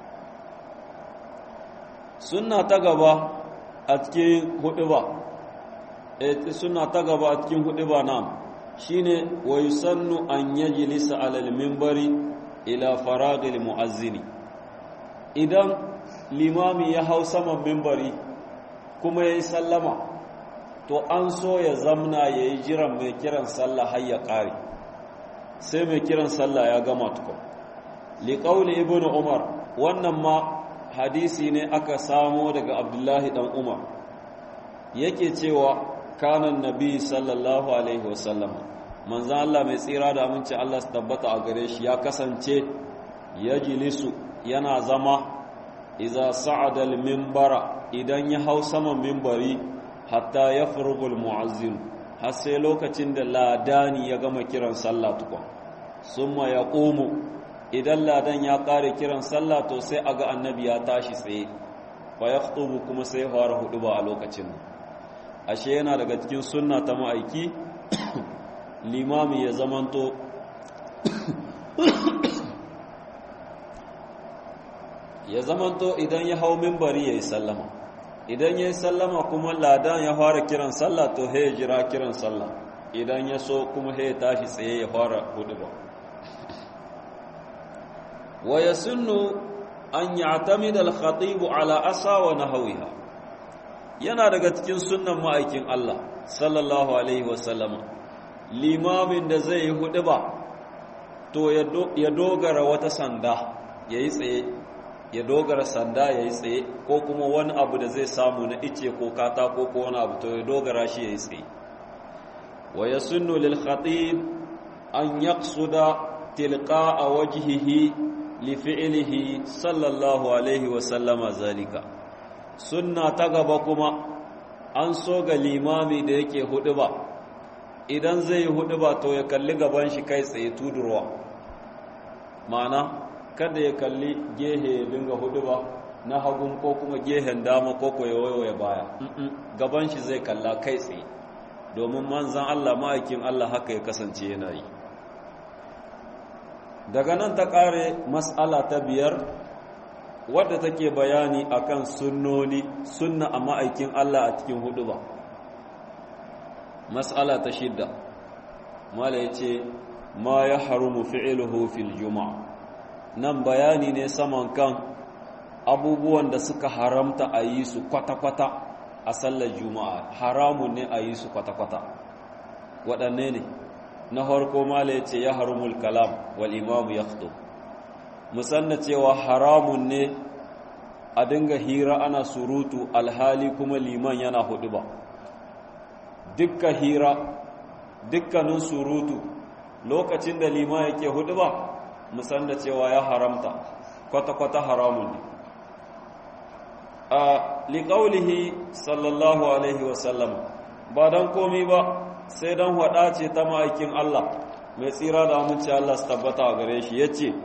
sunna ta gaba a cikin hudu ba sunna ta gaba a cikin hudu ba na shine wa yusannu an yajlisa alal minbari ila faragil muazzini idan limami ya hau saman minbari kuma yayi sallama to an so ya zamna yayi jiran mai kiran sallah har ya kare sai mai kiran sallah ya gama tukun liqauli ibnu umar wannan ma hadisi ne aka samo daga abdullahi dan umar yake cewa kanan nabi sallallahu alaihi wasallama manzan Allah mai tsira da aminci Allah su tabbata a gare shi ya kasance ya jilisu yana zama iza sa'adal mimbara idan ya hau saman mimbari hatta ya furgul mu'azzin har sai lokacin da ladani ya gama kiran sallah tukwa summa ya ƙomu idan ladan ya ƙare kiran sallah to sai a ga annabi ya tashi tsaye fa ya kuma sai fara hudu ba a lokacin ashe yana daga cikin sunna ta ma'aiki limami ya zamanto ya zamanto idan ya hau mimbari ya yi sallama idan ya yi sallama kuma ladan ya fara kiran sallah to ya jira kiran sallah idan ya so kuma ya tashi tsaye ya fara hudu ba wa ya sunnu an ya'tamida al-khatib ala asa wa nahwiha yana daga cikin sunnan ma'aikin Allah sallallahu alaihi wa sallama limamin da zai yi hudu ba to ya dogara wata sanda yayi tsaye ya dogara sanda yayi tsaye ko kuma wani abu da zai samu na ice ko katako ko wani abu to ya dogara shi yayi tsaye wa yasunnu lil khatib an yaqsuda tilqa'a wajhihi lifi'ilihi sallallahu alaihi wasallama zalika sunna ta gaba kuma an so ga limami da yake hudu ba idan zai yi hudu ba to ya kalli gaban shi kai tsaye tudurwa ma'ana kada ya kalli gehe ya dinga hudu ba na hagun ko kuma gehen dama ko ko ya baya gaban shi zai kalla kai tsaye domin manzan Allah ma'aikin Allah haka ya kasance yana yi daga nan ta ƙare mas'ala ta biyar wadda take bayani akan sunnoni sunna a ma'aikin Allah a cikin hudu ba mas'ala ta shidda mala ya ce ma ya harumu fi'iluhu fil juma'a nan bayani ne saman kan abubuwan da suka haramta a yi su kwata-kwata a sallar juma'a haramun ne a yi su kwata-kwata waɗanne ne na farko mala ya ce ya harumul kalam wal imamu ya musanna cewa haramun ne a dinga hira ana surutu alhali kuma liman yana hudu ba dukka hira dukkanin surutu lokacin da liman yake hudu ba musanna cewa ya haramta kwata-kwata haramun ne a liƙaulihi sallallahu alaihi wasallam ba don komi ba sai don haɗa ce ta ma'aikin Allah mai tsira da amince Allah su tabbata a gare shi ya ce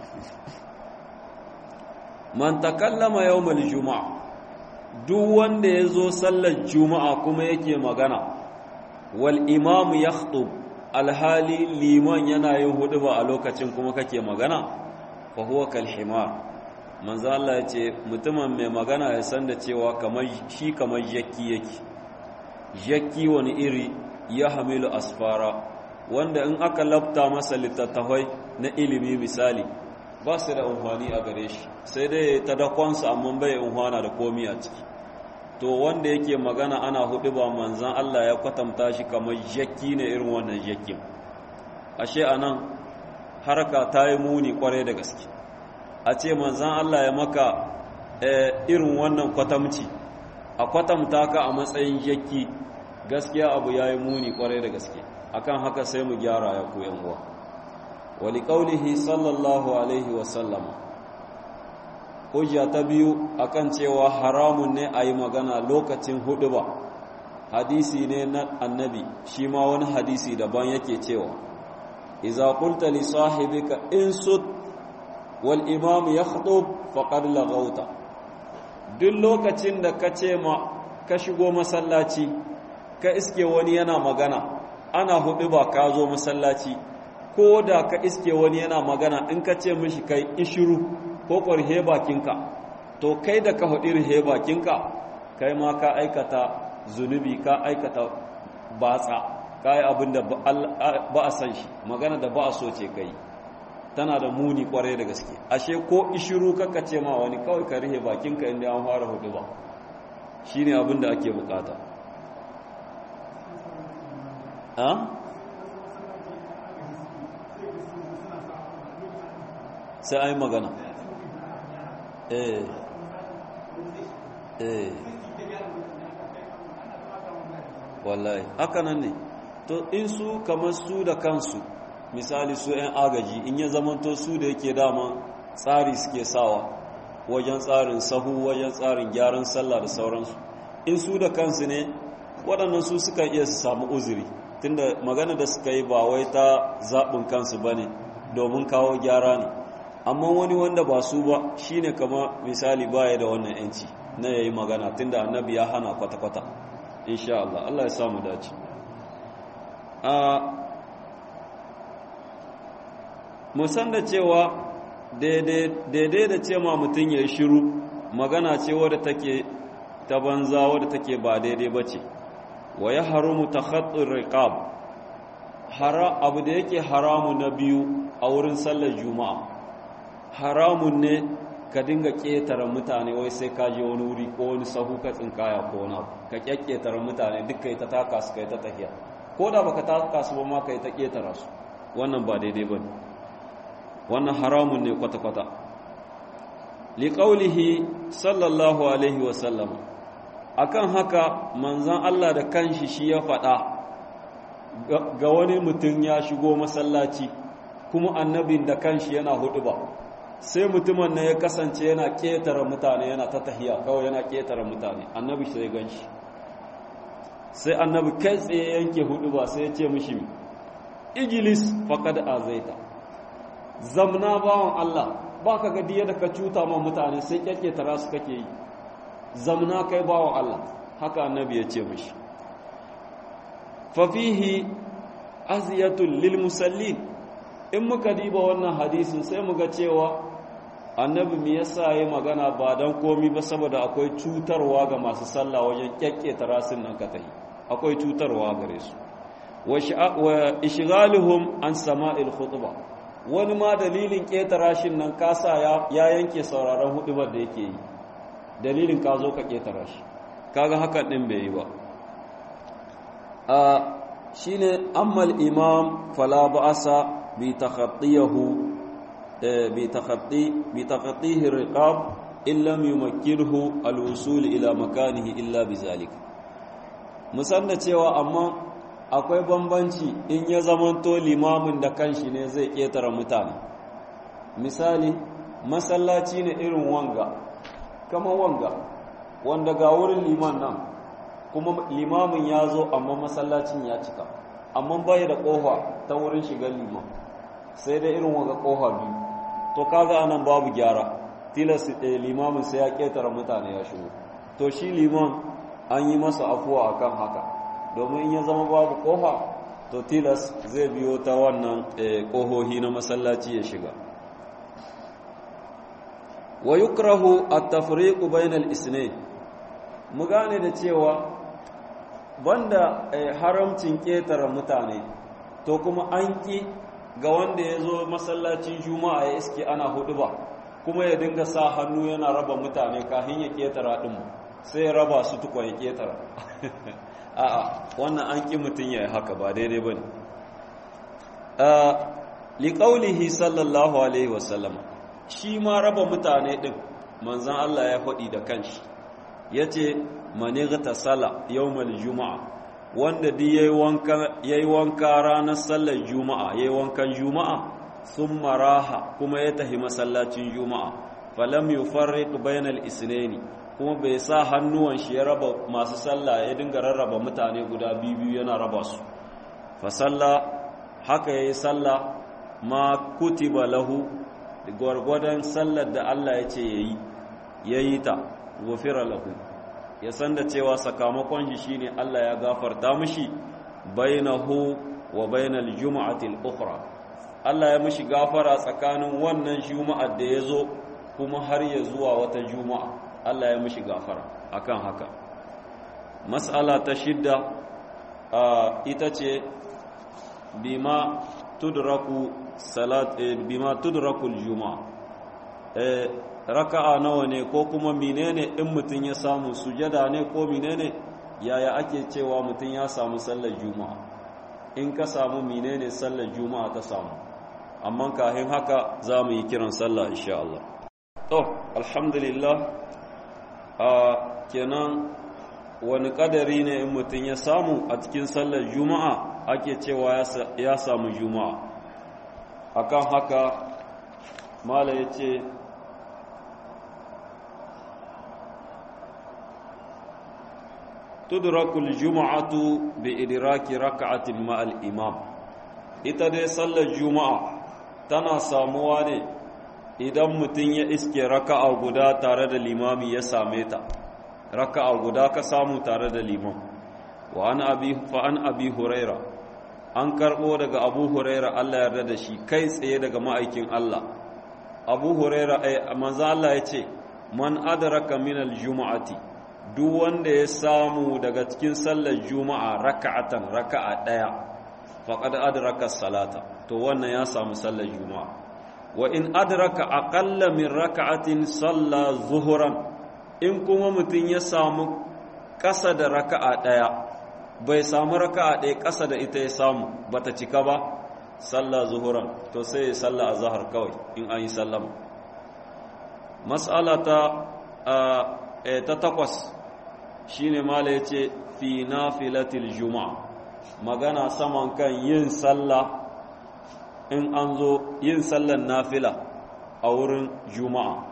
man takallama yawmal juma'a duk wanda ya zo sallar juma'a kuma yake magana wal imamu ya alhali liman yana yin hudu ba a lokacin kuma kake magana fa huwa kal himar manzo Allah ya ce mutumin mai magana ya san da cewa kamar shi kamar jakki yake jakki wani iri ya hamilu asfara wanda in aka labta masa littattafai na ilimi misali ba su da amfani a gare shi sai dai ta dakonsa amma bai amfana da komi a ciki to wanda yake magana ana hudu ba manzan Allah ya kwatanta shi kamar jakki ne irin wannan jakkin ashe anan haraka ta yi muni kwarai da gaske a ce manzan Allah ya maka irin wannan kwatamci a kwatamta ka a matsayin jakki gaskiya abu ya yi muni kwarai da gaske akan haka sai mu gyara ya koyan uwa wali ƙaunihi sallallahu alaihi wasallama hujja ta biyu akan cewa haramun ne a yi magana lokacin hudu ba hadisi ne na annabi shi ma wani hadisi daban yake cewa iza qulta li sahibika in sut wal imam yakhtub faqad laghawta duk lokacin da ka ce ma ka shigo masallaci ka iske wani yana magana ana hudu ba ka zo masallaci ko da ka iske wani yana magana in ka ce mishi kai ishiru ko ƙwarhe bakinka to kai da ka haɗi rihe bakinka kai ma ka aikata zunubi ka aikata batsa ka yi abin da ba a san shi magana da ba a so ce kai tana da muni ƙwarai da gaske ashe ko ishiru kaka ce ma wani kawai ka rihe bakinka inda an fara hudu ba shi ne abin da ake bukata sai an yi magana eh eh wallahi haka nan ne to in su kamar su da kansu misali su 'yan agaji in ya zamanto su da yake dama tsari suke sawa wajen tsarin sahu wajen tsarin gyaran sallah da sauransu in su da kansu ne waɗannan su suka iya su samu uzuri tunda magana da suka yi ba wai ta zaɓin kansu ba ne domin kawo gyara ne amma wani wanda ba su ba shine kama misali baya da wannan yanci na yayi magana tunda annabi ya hana kwata-kwata insha Allah Allah ya samu dace a musan da cewa daidai da ce ma mutum ya yi shiru magana ce wadda take ta banza wadda take ba daidai ba ce wa ya haramu ta khattun riqab abu da yake haramu na biyu a wurin sallar juma'a haramun ne ka dinga ƙetare mutane wai sai ka je wani wuri ko wani sahu ka tsinkaya ko wani ka ƙetare mutane duk kai ta taka su kai ta tafiya ko da baka taka su ba ma kai ta ƙetara su wannan ba daidai ba wannan haramun ne kwata-kwata liƙaulihi sallallahu alaihi wasallam akan haka manzan Allah da kanshi shi ya faɗa ga wani mutum ya shigo masallaci kuma annabin da kanshi yana hudu ba sai mutumin na ya kasance yana ƙetare mutane yana ta tahiya kawai yana ƙetare mutane annabi sai gan shi sai annabi kai tsaye yanke hudu ba sai ya ce mishi igilis faƙad azaita zamna bawan Allah ba ka ga diya da ka cuta ma mutane sai ƙetare su kake yi zamna kai bawan Allah haka annabi ya ce mishi fafihi aziyatul lil musallin in muka diba wannan hadisin sai muga cewa annabi me yasa yayi magana ba dan komi ba saboda akwai cutarwa ga masu sallah wajen kyakketa rasin nan ka tayi akwai cutarwa gare su wa ishghaluhum an sama'il khutba wani ma dalilin keta rashin nan kasa ya yanke sauraron hudubar da yake yi dalilin ka zo ka keta rashi kaga hakan din bai yi ba a shine ammal imam fala ba'asa بتخطيه بتخطي بتخطيه الرقاب إن لم يمكنه الوصول إلى مكانه إلا بذلك musanna cewa amma akwai bambanci in ya zamanto limamin da kanshi ne zai ƙetare mutane misali masallaci ne irin wanga kama wanga wanda ga wurin liman nan kuma limamin ya zo amma masallacin ya cika amma bai da ƙofa ta wurin shigar liman sai dai irin waga ƙofa biyu to kaga anan babu gyara tilas limamin sai ya ƙetare mutane ya shigo to shi liman an yi masa afuwa akan haka domin in ya zama babu ƙofa to tilas zai biyo ta wannan ƙohohi na masallaci ya shiga wa yukrahu at-tafriqu bainal isnayn mu gane da cewa banda haramcin ƙetare mutane to kuma an ƙi ga wanda ya zo masallacin juma'a ya iske ana hudu ba kuma ya dinga sa hannu yana raba mutane kafin ya ketara ɗin sai ya raba su tukwa ya ketara a'a wannan an ƙi mutum ya yi haka ba daidai ba ne liƙaulihi sallallahu alaihi wasallama shi ma raba mutane ɗin manzan Allah ya faɗi da kanshi ya ce manigta sala yawmal juma'a wanda di ya yi wanka ranar sallar juma'a ya yi wankan juma'a sun maraha kuma ya tahi masallacin juma'a falam yi farrik bainal isnaini kuma bai sa hannuwan shi ya raba masu sallah ya dinga rarraba mutane guda biyu yana raba su fa salla haka ya yi sallah ma kutiba lahu gwargwadon sallar da Allah ya ce ya yi ya yi ta gufira lahu ya san da cewa sakamakon shi shine Allah ya gafarta mishi bainahu wa bainal juma'ati al-ukhra Allah ya mishi gafara tsakanin wannan juma'ar da ya zo kuma har ya zuwa wata juma'a Allah ya mishi gafara akan haka mas'ala ta shidda ita ce bima tudraku salat bima tudraku al-juma'a raka'a nawa ne ko kuma menene in mutum ya samu sujada ne ko menene yaya ake cewa mutum ya samu sallar juma'a in ka samu menene sallar juma'a ta samu amma kafin haka za mu yi kiran sallah insha Allah to alhamdulillah a kenan wani kadari ne in mutum ya samu a cikin sallar juma'a ake cewa ya samu juma'a akan haka mala ya ce tudrakul juma'atu bi idraki raka'atin ma'al imam ita dai sallar juma'a tana samuwa ne idan mutum ya iske raka'a guda tare da limami ya same ta raka'a guda ka samu tare da limam wa an abi fa an abi huraira an karbo daga abu huraira Allah yarda da shi kai tsaye daga ma'aikin Allah abu huraira ai manzo Allah ya ce man adraka min al-juma'ati duk wanda ya samu daga cikin sallar juma'a raka'atan raka'a daya faqad adraka salata to wannan ya samu sallar juma'a wa in adraka aqalla min raka'atin salla zuhuran in kuma mutum ya samu ƙasa da raka'a daya bai samu raka'a daya ƙasa da ita ya samu bata cika ba salla zuhuran to sai ya salla azhar kawai in an yi sallama mas'ala ta ta takwas shine mala yace fi nafilatil juma'a magana saman kan yin sallah in an zo yin sallan nafila a wurin juma'a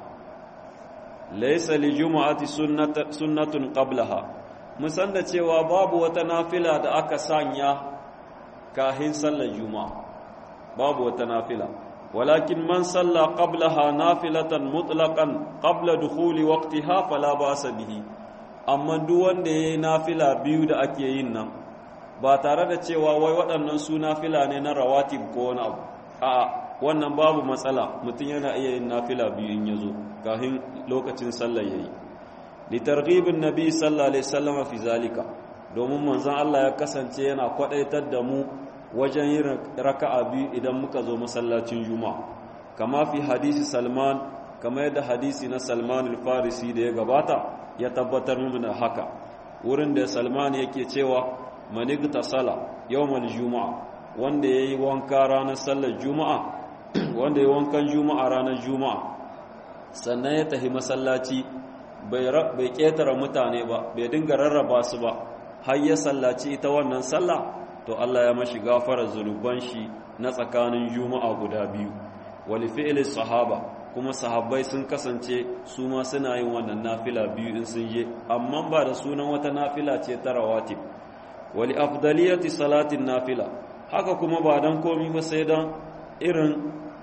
laysa li juma'ati sunnatun qablaha musan da cewa babu wata nafila da aka sanya kahin sallar juma'a babu wata nafila ولكن من صلى قبلها نافلة مطلقا قبل دخول وقتها فلا باس به amma duk wanda yayi nafila biyu da ake yin nan ba tare da cewa wai waɗannan su nafila ne na rawatib ko wani abu a'a wannan babu matsala mutum yana iya yin nafila biyu in yazo kafin lokacin sallar yayi li targhibin nabi sallallahu alaihi wasallam fi zalika domin manzon Allah ya kasance yana kwadaitar da mu wajen yin raka'a biyu idan muka zo masallacin juma'a kama fi hadisi salman kama yadda hadisi na salman al-farisi da ya gabata ya tabbatar mana haka wurin da salman yake cewa manigta sala yawmal juma'a wanda yayi wanka ranar sallar juma'a wanda yayi wankan juma'a ranar juma'a sannan ya tafi masallaci bai bai ketara mutane ba bai dinga rarraba su ba har ya sallaci ita wannan sallah to Allah ya mashi gafara zunuban shi na tsakanin juma'a guda biyu wali fi'li sahaba kuma sahabbai sun kasance su ma suna yin wannan nafila biyu in sun je amma ba da sunan wata nafila ce ta rawatib wali afdaliyati salatin nafila haka kuma ba dan komi ba sai dan irin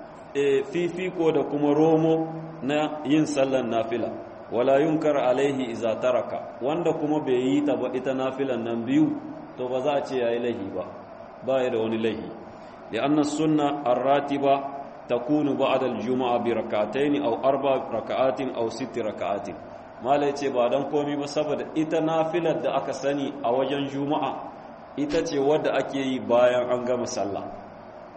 fifiko da kuma romo na yin sallan nafila wala yunkar alaihi iza taraka wanda kuma bai yi ta ba ita nafilan nan biyu to ba za a ce yayi lahi ba ba ya da wani lahi li'anna sunna ar-ratiba takunu ba'da al-jumu'a bi rak'atayn aw arba rak'atin aw sitt rak'atin mala yace ba dan komi ba saboda ita nafilar da aka sani a wajen juma'a ita ce wadda ake yi bayan an gama sallah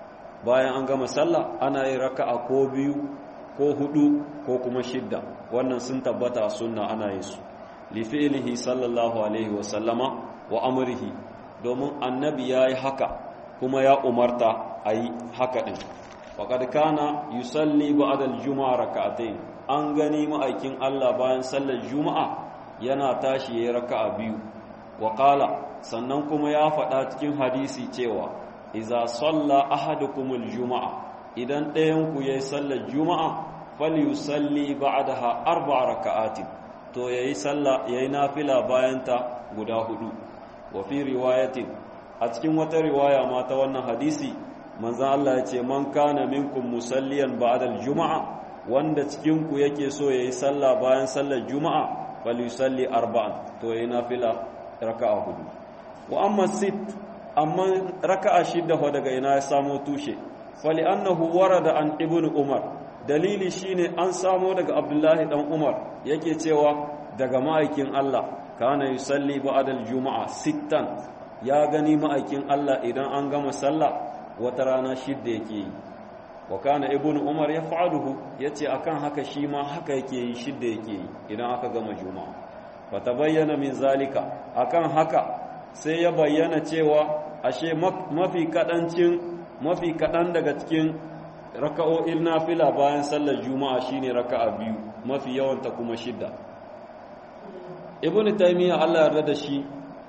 bayan an gama sallah ana yin raka'a ko biyu ko hudu ko kuma shidda wannan sun tabbata sunna ana yin su li fi'lihi sallallahu alaihi wa sallama wa amrihi domin annabi yayi haka kuma ya umarta ayi haka din faqad kana yusalli ba'da al-jumu'a raka'atayn an gani ma'aikin Allah bayan sallar juma'a yana tashi yayin raka'a biyu wa qala sannan kuma ya faɗa cikin hadisi cewa iza salla ahadukumul juma'a idan ɗayan ku yayi sallar juma'a falyusalli ba'daha arba'a raka'atin to yayi sallah yayi nafila bayan ta guda hudu wa fi riwayatin a cikin wata riwaya ma ta wannan hadisi manzon Allah ya ce man kana minkum musalliyan ba'da juma'a wanda cikin ku yake so yayi sallah bayan sallar juma'a falyusalli arba'an to yayi nafila raka'a hudu wa amma sit amma raka'a shidda fa daga ina ya samo tushe fali annahu warada an ibnu umar dalili shine an samo daga abdullahi dan umar yake cewa daga ma'aikin Allah kana yusalli ba'da al-juma'a sittan ya gani ma'aikin Allah idan an gama sallah wata rana shidda yake yi wa kana ibnu umar yaf'aluhu yace akan haka shi ma haka yake yi shidda yake yi idan aka gama juma'a fa tabayyana min zalika akan haka sai ya bayyana cewa ashe mafi kadancin mafi kadan daga cikin raka'o'in nafila bayan sallar juma'a shine raka'a biyu mafi yawanta kuma shidda ibn taymiya Allah yarda da shi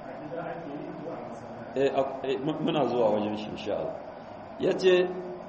eh muna zuwa wajen shi insha Allah yace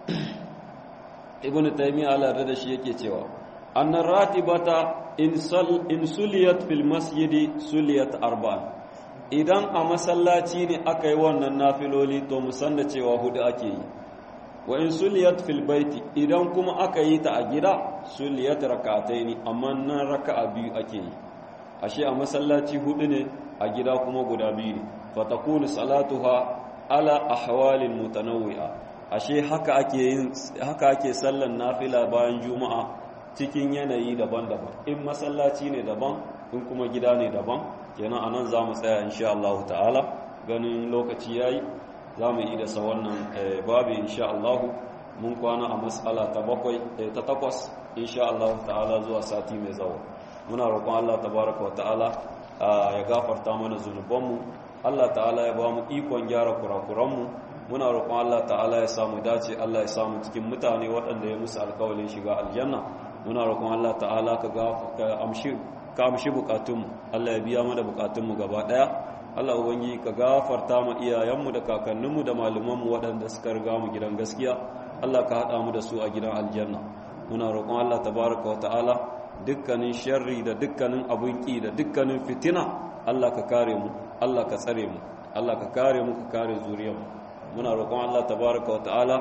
ibn taymiya Allah yarda da shi yake cewa annar ratibata in sal in suliyat fil masjidi suliyat arba'an idan a masallaci ne aka yi wannan nafiloli to musan da cewa hudu ake yi wa in suliyat fil baiti idan kuma aka yi ta a gida suliyat rak'ataini amma nan raka'a biyu ake yi ashe a masallaci hudu ne a gida kuma guda biyu ne fatakunu salatuha ala ahwalin mutanawwi'a ashe haka ake yin haka ake sallan nafila bayan juma'a cikin yanayi daban-daban in masallaci ne daban in kuma gida ne daban kenan anan za mu tsaya insha Allah ta'ala ganin lokaci yayi za mu yi da sa wannan babu insha Allah mun kwana a mas'ala ta bakwai ta takwas insha Allah ta'ala zuwa sati mai zawo muna roƙon Allah tabaraka wa ta'ala ya gafarta mana zunubanmu Allah ta'ala ya ba mu ikon gyara kurakuranmu muna roƙon Allah ta'ala ya samu dace Allah ya samu cikin mutane waɗanda ya musu alƙawalin shiga aljanna muna roƙon Allah ta'ala ka amshi ka amshi bukatunmu Allah ya biya mana bukatunmu gaba ɗaya Allah ubangi ka gafarta mu iyayenmu da kakanninmu da malumanmu waɗanda suka riga mu gidan gaskiya Allah ka haɗa mu da su a gidan aljanna muna roƙon Allah tabaraka wa ta'ala dukkanin sharri da dukkanin abun ƙi da dukkanin fitina Allah ka kare mu Allah ka tsare mu Allah ka kare mu ka kare zuriyarmu muna roƙon Allah tabaraka wa ta'ala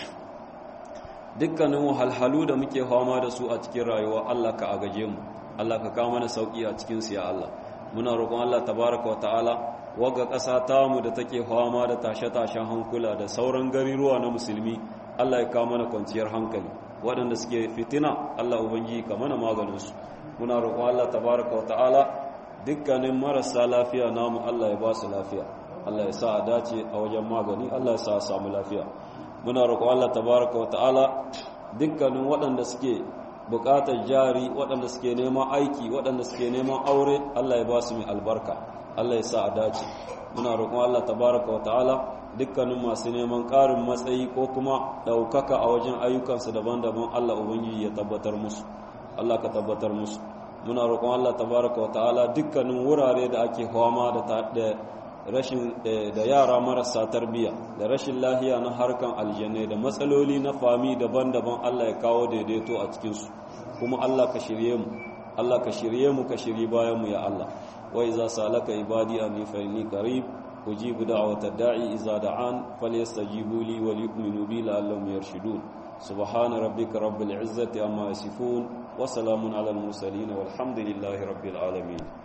dukkanin wahalhalu da muke fama da su a cikin rayuwa Allah ka agaje mu Allah ka kawo mana sauki a cikin su ya Allah muna roƙon Allah tabaraka wa ta'ala waga ƙasa ta mu da take fama da tashe-tashen hankula da sauran gariruwa na musulmi Allah ya kawo mana kwanciyar hankali waɗanda suke fitina Allah ubangiji ka mana maganin su muna roƙon Allah tabaraka wa ta'ala dukkanin marasa lafiya namu Allah ya ba su lafiya Allah ya sa a dace a wajen magani Allah ya sa a samu lafiya muna roƙon Allah tabaraka wa ta'ala dukkanin waɗanda suke buƙatar jari waɗanda suke neman aiki waɗanda suke neman aure Allah ya ba su mai albarka Allah ya sa a dace muna roƙon Allah tabaraka wa ta'ala dukkanin masu neman ƙarin matsayi ko kuma ɗaukaka a wajen ayyukansu daban-daban Allah ubangiji ya tabbatar musu Allah ka tabbatar musu muna roƙon Allah tabaraka wa ta'ala dukkanin wurare da ake fama da rashin da yara marasa tarbiyya da rashin lahiya na harkan aljanai da matsaloli na fami daban-daban Allah ya kawo daidaito a cikinsu kuma Allah ka shirye mu Allah ka shirye mu ka shiri bayan mu ya Allah wa iza salaka ibadi anni fa inni qarib ujibu da'wata da'i iza da'an falyastajibu li wa liyu'minu bi la'allahum yarshudun subhana rabbika rabbil izzati amma yasifun wa salamun alal mursalin walhamdulillahi rabbil alamin